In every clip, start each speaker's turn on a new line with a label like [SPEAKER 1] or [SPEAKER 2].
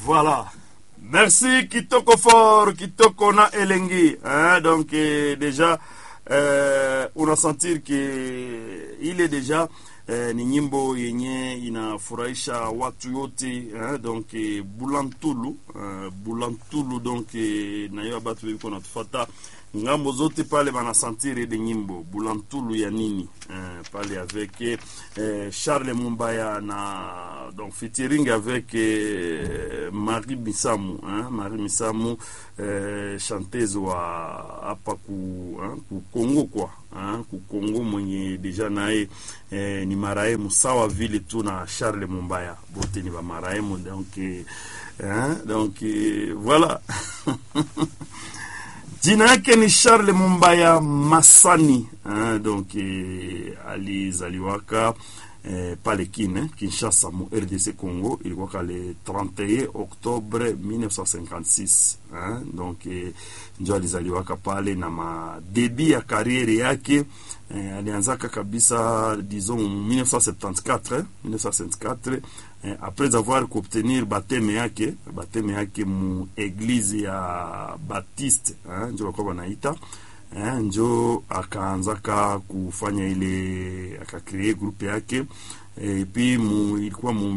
[SPEAKER 1] Voilà. Merci Kitoko Fort, Kitoko na Elengi. Hein? Donc eh, déjà eh, unasentir que ile deja eh, ni nyimbo yenye inafurahisha watu yote eh? Donc eh, Bulantulu eh, Bulantulu donc eh, na hiyo batu biko natufata ngambo zote pale banasentir ile nyimbo Bulantulu ya nini eh, pale avec eh, Charles Mumbaya na donc featuring avec eh, Marie Misamu hein, Marie Misamu eh, chanteuse wa hapa ku, hein, ku Kongo kwa hein, ku Kongo mwenye deja naye eh, ni marehemu sawa vile tu na Charles Mumbaya bote ni ba marehemu donc eh, hein, donc eh, voilà jina yake ni Charles Mumbaya Masani hein, donc eh, alizaliwaka eh, pale Kine Kinshasa mu RDC Congo ilikuwa le 31 Oktobre 1956 hein, donc eh, njo alizaliwaka pale na madebi ya kariere yake eh, alianzaka kabisa disons 1974 eh, 1974 eh, après avoir kuobtenir bateme yake bateme yake mu eglise ya Baptiste eh, njo bakuwa banaita eh, njo akaanzaka kufanya ile akakree grupe yake e puis mu, ilikuwa mu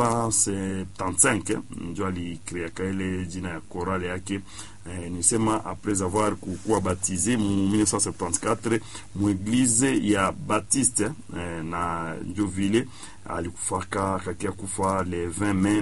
[SPEAKER 1] 1975 eh, njo alikreaka ile jina ya korale yake eh, nisema après avoir kukuwa baptisé mu 1974 mu eglise ya Baptiste eh, na njo vile alikufaka akakia kufa le 20 mai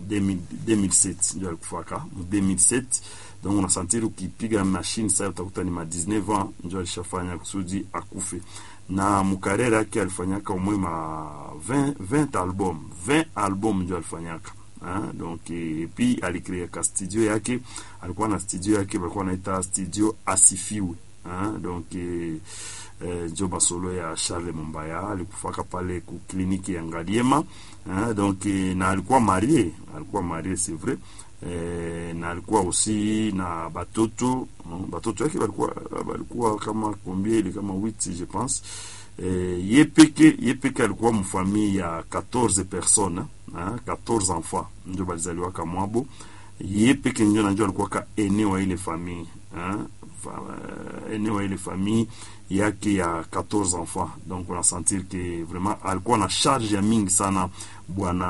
[SPEAKER 1] 2007 ndio alikufaka mu 2007 donc unasentir ukipiga mashine sasa utakuta ni ma 19 ans ndio alishafanya kusudi akufe na mukarera yake alifanyaka umwe ma 20, 20 album 20 album ndio alifanyaka hein? donc et puis alikreaka studio yake alikuwa na studio yake walikuwa naita studio asifiwe hein? donc eh, eh, njo masolo ya Charles Mumbaya alikufaka pale ku kliniki ya Ngaliema hein? donc eh, na alikuwa marie alikuwa marie c'est vrai eh, na alikuwa aussi na batoto no? batoto yake balikuwa balikuwa kama combien kama 8 je pense eh, ye peke ye peke alikuwa mfamille ya 14 personnes hein? 14 enfants ndio balizaliwaka mwabo ye peke ndio najua alikuwa ka ene wa ile famille hein? ene wa ile famille yake ya 14 enfants donc on a sentir que vraiment alikuwa na charge ya mingi sana bwana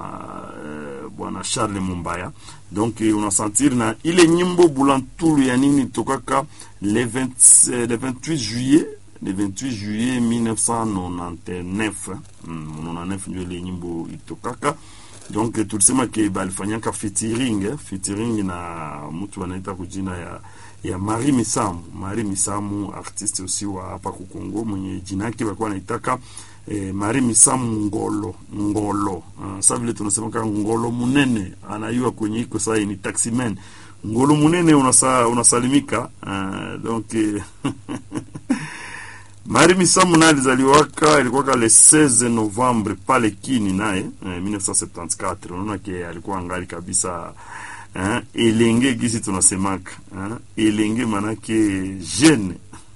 [SPEAKER 1] uh, bwana Charles Mumbaya donc uh, unasentir na ile nyimbo bulantulu ya nini tokaka le, 20, le 28 juillet le 28 juillet 1999 mm, 99 ndio ile nyimbo itokaka donc tulisema ke balifanyaka featuring eh, featuring na mtu anaita kujina ya ya Marie Misamu. Marie Misamu artiste aussi wa hapa ku Kongo mwenye jina yake walikuwa wanaitaka eh, Marie Misamu Ngolo Ngolo. Uh, sasa vile tunasema kama Ngolo munene anayua kwenye iko sasa ni taximan. Ngolo munene unasa, unasalimika uh, donc eh, Marie Misamu naye alizaliwaka ilikuwa le 16 Novembre pale Kini naye eh, 1974. Unaona ke alikuwa angali kabisa hein, elenge gisi tunasemaka hein, elenge manake jeune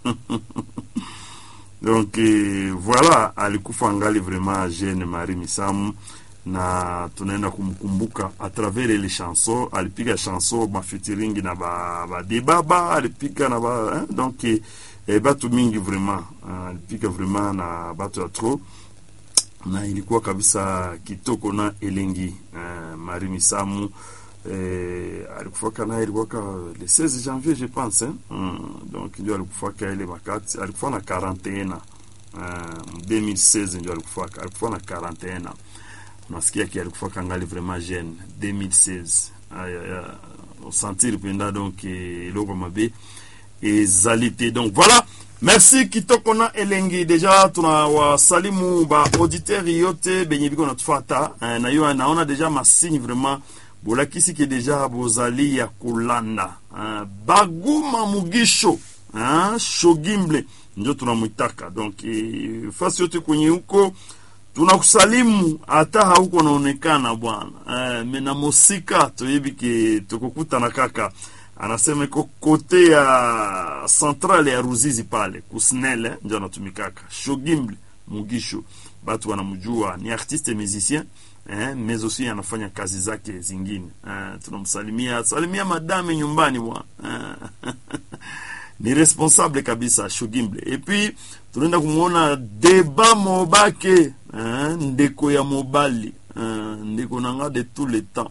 [SPEAKER 1] donc eh, voilà alikufa angali vraiment jeune Marie Misamu na tunaenda kumkumbuka a travers ile chanson alipiga chanson mafeaturing na ba, ba debaba alipiga na ba hein, donc eh, eh, batu mingi vraiment uh, alipiga vraiment na batu ya trop na ilikuwa kabisa kitoko na elengi uh, Marie Misamu eh, alikufaka naye ilikuwaka le 16 janvier je pense hein? mm, donc ndio alikufaka ile makati alikufa na 41 uh, 2016 ndio alikufaka alikufa na 41 unasikia ki alikufaka ngali vraiment jeune 2016 aya ya sentir penda donc eloko mabe ezali te donc voilà merci kitoko na elengi deja tunawasalimu ba auditeur yote benye biko natufata eh, na yo naona deja masigne vraiment bolakisi ke deja bozali ya kolanda eh, baguma mugisho eh, shogimble njo tunamwitaka donc eh, fasi yote kwenye huko tunakusalimu hata hauko naonekana bwana eh, mena mosika toyebi ke tokokutana kaka anasema iko kote ya centrale ya Ruzizi pale kusnele ndio anatumikaka Shogimble Mugisho, batu wanamjua ni artiste musicien eh, mais aussi anafanya kazi zake zingine eh, tunamsalimia salimia madame nyumbani bwana eh, ni responsable kabisa Shugimble. Et puis tunaenda kumwona Deba Mobake eh, ndeko ya mobali eh, ndeko nanga de tout le temps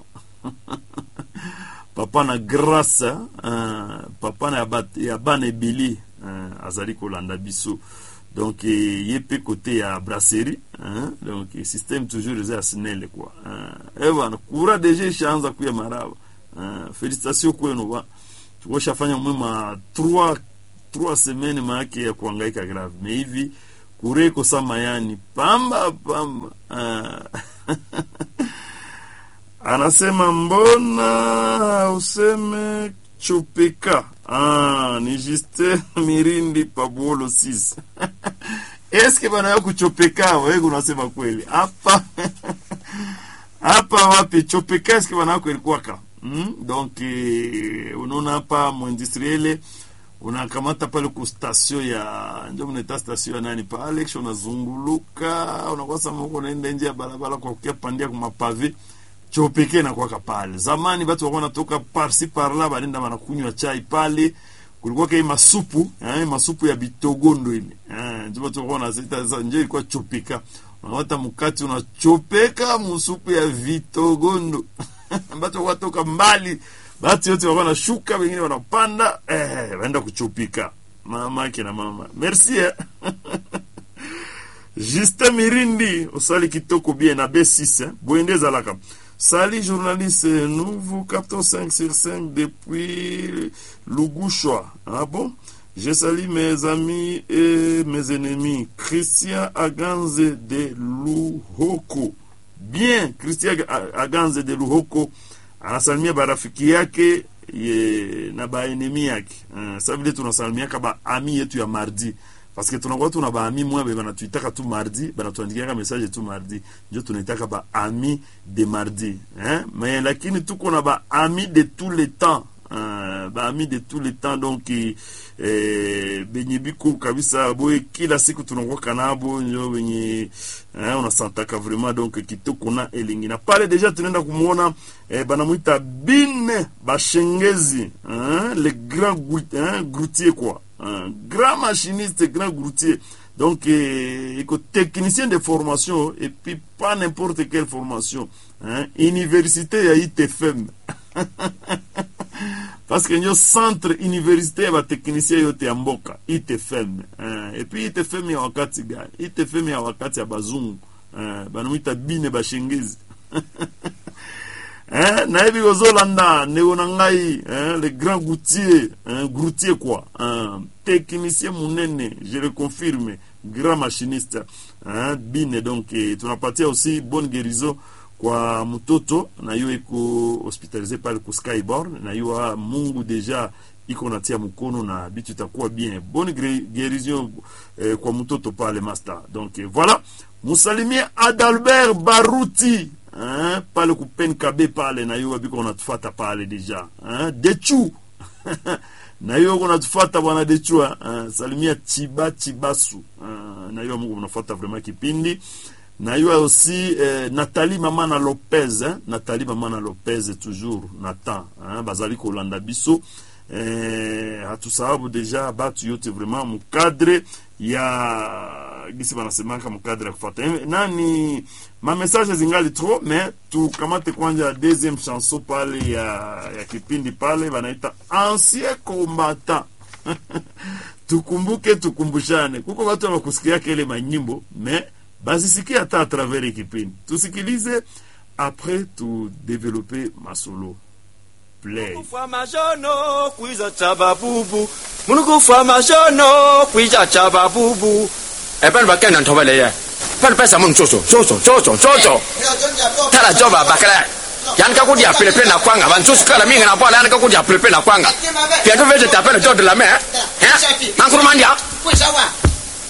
[SPEAKER 1] papa na grâce eh, papa na ya bat- ya bana ebele eh, azali kolanda biso donc eh, ye mpe kote ya brasserie hein? donc eh, système toujours eza ya snele kwa eh, eh bana kura deja ishaanza kuya maraba eh, félicitation kwenu ba tukoshafanya mwema trois trois semaines maake ya kuhangaika grave me hivi kure kosa mayani pamba pamba ah. anasema mbona useme chupika ah, ni juste mirindi pabuolo 6 eske bana ya kuchopeka wewe unasema kweli hapa hapa wapi chopeka eske bana yako ilikuwaka mm? donc eh, unaona hapa mwindustriele unakamata pale ku station ya ndio mnaita station ya nani pale kisha unazunguluka unakosa mko unaenda nje ya barabara kwa kukia pandia kwa mapave chopeke na kwaka pale zamani watu walikuwa wanatoka parsi parla banenda wanakunywa chai pale kulikuwa kai masupu eh, masupu ya bitogondo ile eh, ndio watu walikuwa wanazita sasa ndio ilikuwa chopeka unawata mkati unachopeka musupu ya vitogondo ambacho watoka mbali batu yote walikuwa wanashuka wengine wanapanda eh, waenda kuchopika mama yake na mama merci eh. Justin Mirindi osali kitoko bien na B6 hein. Boende ezalaka sali journaliste nous vous captons 5 sur 5 depuis Lugushwa ah bon je salue mes amis et mes ennemis Christian Aganze de Luhoko bien Christian Aganze de Luhoko anasalimia barafiki yake ye, na baenemi yake uh, sa vile tunasalimiaka baami yetu ya mardi parce que tunakuwa tuna baami mwa be banatuitaka tu mardi banatuandikiaka message tu mardi njo tunaitaka baami de mardi hein? mais lakini tuko na baami de tout le temps uh, baami de tout le temps donc eh, benye biko kabisa boye kila siku tunakuwaka nabo njo benye eh, unasantaka vraiment donc kitoko na elingi na pale deja tunaenda kumwona eh, banamwita bine bashengezi hein? le grand gout- hein? groutier quoi un grand machiniste grand groutier donc eh, iko technicien de formation et puis pas n'importe quelle formation hein? université ya itfm parce que ndio centre université ya bateknicien yote ya mboka itfm eh, et puis itfm ya wakati gani itfm ya wakati ya bazungu eh, banamwita bine bashengezi hein, nayebi kozolanda ndeko na ngai hein, le grand goutier hein, groutier quoi hein, technicien munene je le confirme grand machiniste hein, bine donc eh, tunapatia aussi bonne guérison kwa mtoto na yo iko hospitalize pale ku skyborn na yo ah, mungu deja iko natia mkono na bitu itakuwa bien bonne gré- guérison eh, kwa mtoto pale master donc eh, voilà musalimie adalbert baruti hein, pale ku penkabe pale na yo biko natufata pale deja hein, dechu na hiyo uko natufata bwana dechua uh, salimia chiba chibasu uh, na hiyo mungu mnafuata vraiment kipindi na hiyo aussi eh, nathalie mamana lopez eh? nathalie mamana lopez toujours natan eh? bazali kolanda biso eh, hatusababu deja batu yote vraiment mukadre ya gisi banasemaka mukadre ya kufata Eh, nani mamessage zingali trop mais tukamate kwanja deuxième chanson pale ya, ya kipindi pale banaita ancien combattant tukumbuke tukumbushane kuko watu wakusikiaka ile manyimbo mais bazisikie hata a travers hii kipindi tusikilize après tudevelope masolo play
[SPEAKER 2] kufa mashono kwiza chababubu munukufa mashono kwiza chababubu ebani bakenda ntobele ye pani pesa mun coco coco coco coco tala joba bakala yani ka kudia pelepele na kwanga bantusu kala mingi na bwana yani ka kudia pelepele na kwanga piento vete tapele jodo la me eh mankuru mandia
[SPEAKER 3] 为啥哇？